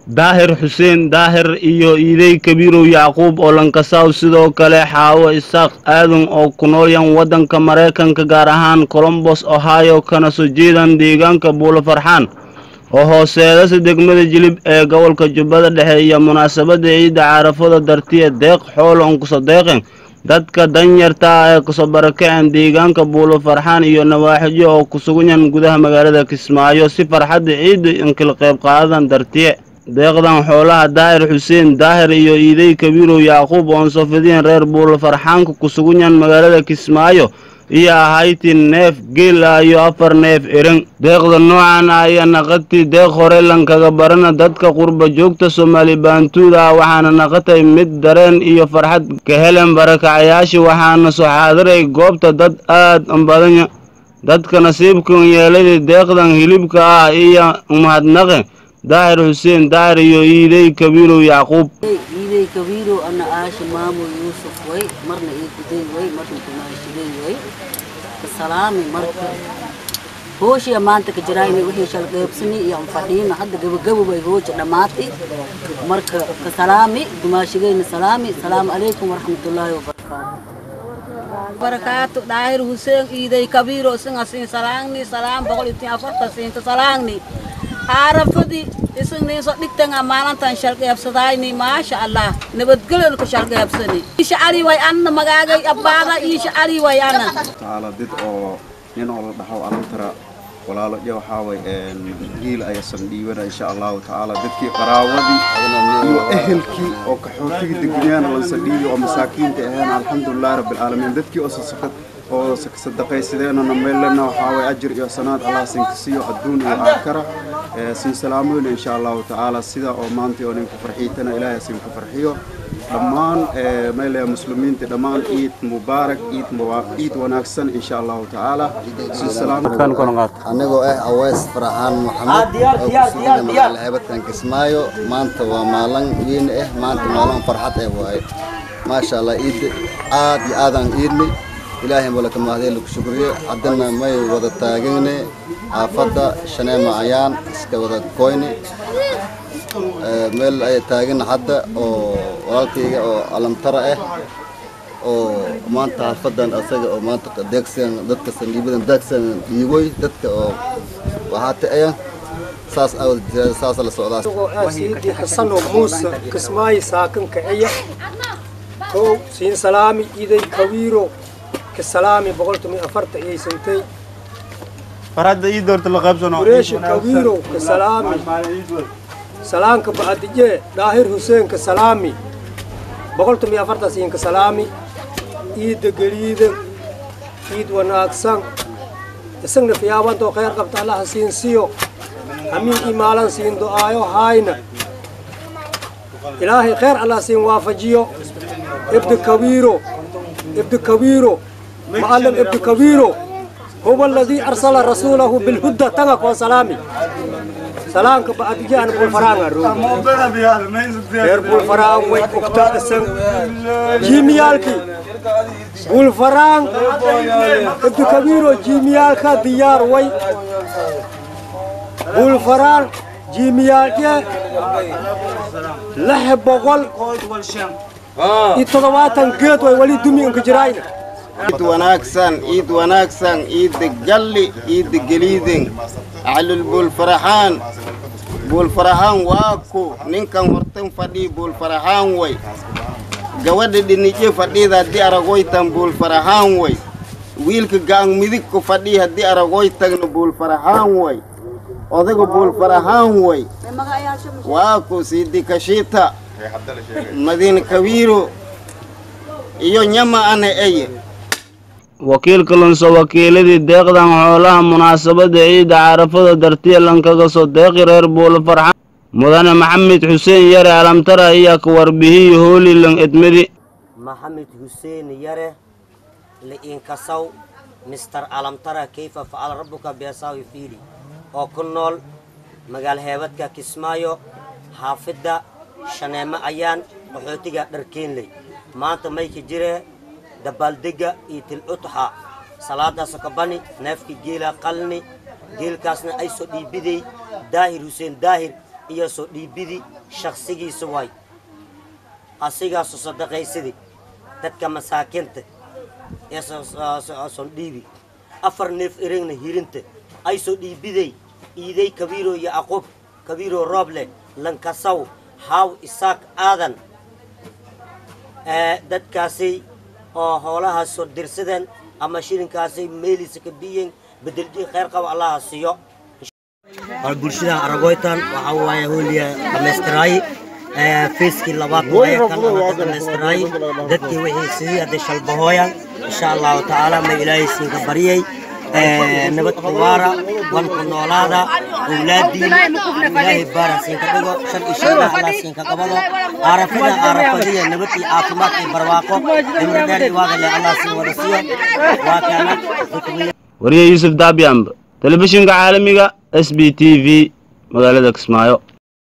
daahir xuseen daahir iyo iidey kabiirow yacquub oo lankasaaw sidoo kale xaawo isaaq aadan oo ku noolyan waddanka maraykanka gaar ahaan colombos ohio kana soo jeedan deegaanka buulo farxaan oo hooseedasa degmada jilib ee gobolka jubbada dhexe iyo munaasabadda ciidda caarafada dartiya deeq xool on kuso deeqen dadka danyarta ah ee kusoo barakaceen deegaanka buulo farxaan iyo nawaaxijo oo ku suganyan gudaha magaalada kismaayo si farxadda ciidda inkala qayb qaadadan dartiye deeqdan xoolaha daahir xuseen daahir iyo iidey kabiirow yacquub oon soo fidiyeen reer buulo farxaanka ku suganyan magaalada kismaayo iyo ahayti neef geela iyo afar neef eran deeqda noocan ah ayaa naqatay deeq hore lankaga barana dadka qurba joogta soomaali baantuuda ah waxaana naqatay mid dareen iyo farxad ka helen barakacayaasha waxaana soo xaadiray goobta dad aad badanya dadka nasiibkan yeeladay deeqdan hilibka ah iyo mahadnaqe daahir xuseen daahir iyo iidey kabiirow yacquub iidey kabiirow ana aasha maamo yuusuf way marna ii guday way marna kumaashigay way kasalaami marka hooshiya maanta ka jiraayna wixii shalqeybsani iyo anfadhiina hadda gabagabo way hooja dhammaatay marka kasalaami dumaashigayna salaami salaamu calaykum waraxmatullaahi wabarakaatu barakaatu daahir huseen iidey kabiiro isinga siin salaangni salaam boqol iyo tin afarta siinta salaangni aarafadii isagniiso dhigtanga maalintan shalqeebsadayni maasha allah nabadgelyon ku shalqeebsani isha ali way anna magaagay abbaada isha ali way anna taala dad oo nin oo la dhaho alantara walaalo iyo waxaa way giil ayasan dhiibana insha allahu tacaala dadkii qaraawadii iyo ehelkii oo kaxootiga degnaana lansa dhiibi oo masaakiinta ahayn alxamdulilahi rabbilcaalamiin dadkii oo sasakad oo sadaqaysadeenana meelena waxaa way ajir iyo sanaad allah sinkasiyo adduun iyo aakhira sin salaamoyna insha allahu tacaala sida oo maanta oo ninka farxiitana ilaahay sinka farxiyo dhammaan meelaya muslimiinta dhammaan ciid mubaarak ciid ciid wanaagsan insha allahu tacaala sin salaam anigoo ah aweys farxaan maxamed oo kusugan magaala heebadkan kismaayo maanta waa maalin weyn ah maanta maalin farxad ah waaye maasha allah ciid aad iyo aadaan iidnay ilaahay malaka mahadee lagu shukriye haddana may wada taagane xaafadda shaneema ayaan iska wada koyne meel ay taagan hadda oo walaalkayga oo alamtara ah oo maanta xaafadan asaga oo maanta deegsan dadka sangiibadan deegsan dhiiboy dadka oo waxaata aya saas awad saas la socdaa asiidi xasano muuse kismaayi saakan kiciya kow siin salaami iday kawiiro kasalaami boqoltumi afarta iyay santay farxadda ii doorta la qaybsano qureeshi kawiiro kasalaami salaanka ba'adijee daahir huseen kasalaami boqoltumi afarta siin kasalaami iidda geliida iid wanaagsan isagna fiyaabantoo khayr qabta allaha siin siyo hamiin imaalan siin do'aayo haayna ilaahay khayr allah siin waafajiyo ibdi kawiiro ibdi kawiiro معلم ابن كبيرو هو الذي أرسل رسوله بالهدى تنك وسلامي سلام بعد جان بالفران غير بالفران وي اكتا اسم جيميالكي بالفران ابن كبيرو جيميالكا ديار وي بالفران جيميالكي لحب بقول يتضواتن قيد وي ولي دمي انك جراينا ciid wanaagsan ciid wanaagsan ciidda galli ciidda geliiden calul buulfaraxaan buulfaraxaan waa ku ninkan hortan fadhii buulfaraxaan way gabadha dhinije fadhiida haddii aragoytan buulfaraxaan way wiilka ga'an midig ku fadhii haddii aragoytagna buulfaraxaan way odaga buulfaraxaan way waa ku siidi kashiita madiina kawiiro iyo nyama ana eye wakiilka lunso wakiiladii deeqdan xoolaha munaasabadda ciidda carafada dartiya lankaga soo deeqi reer buulo farxaan mudane maxamed xuseen yare alamtara ayaa ka warbihiyey hoolilan edmedi maxamed xuseen yare li'inkasaw mister alamtara kayfa facala rabbuka beesaawi fiili oo ku nool magaal heebadka kismaayo xaafidda shaneemo ayaan qaxootiga dharkeenley maanta mayka jiree dabaaldega iyo tilcutxa salaadaas kabani neefka geela qalni geelkaasna ay soo dhiibiday daahir huseen daahir iyo soo dhiibidi shakhsigiisa waay asigaasu sadaqaysadii dadka masaakiinta ee son dhiibi afar neef erengna hirinta ay soo dhiibiday iiday kabiiro iyo aqub kabiiro rooble lankasaw haaw isaaq aadan dadkaasay oo hoolahaas soo dirsadeen ama shilinkaasay meeliisa ka biyen bedeldii khayr qaba allaha siiyo bulshada aragoytan waxaa waaye hooliya dhammaystiraaye feeskii labaad waaye kan hadda dhammaystiraaye dadkii wixii sidii hadda shalbahooyan insha allahu tacaala ma ilaahay siinka baryay nabad kuwaara wanku noolaada awlaadiin ilaahay baara siinka dhigo shar iyo sharna allah siinka qabado aarafida aarafadiya nabad iyo caafimaad iyo barwaaqo cimri dheer iyo waagale allah siin wada siiyo waa kaana wariye yuusuf daabiyamb telefishinka caalamiga s b t v magaalada kismaayo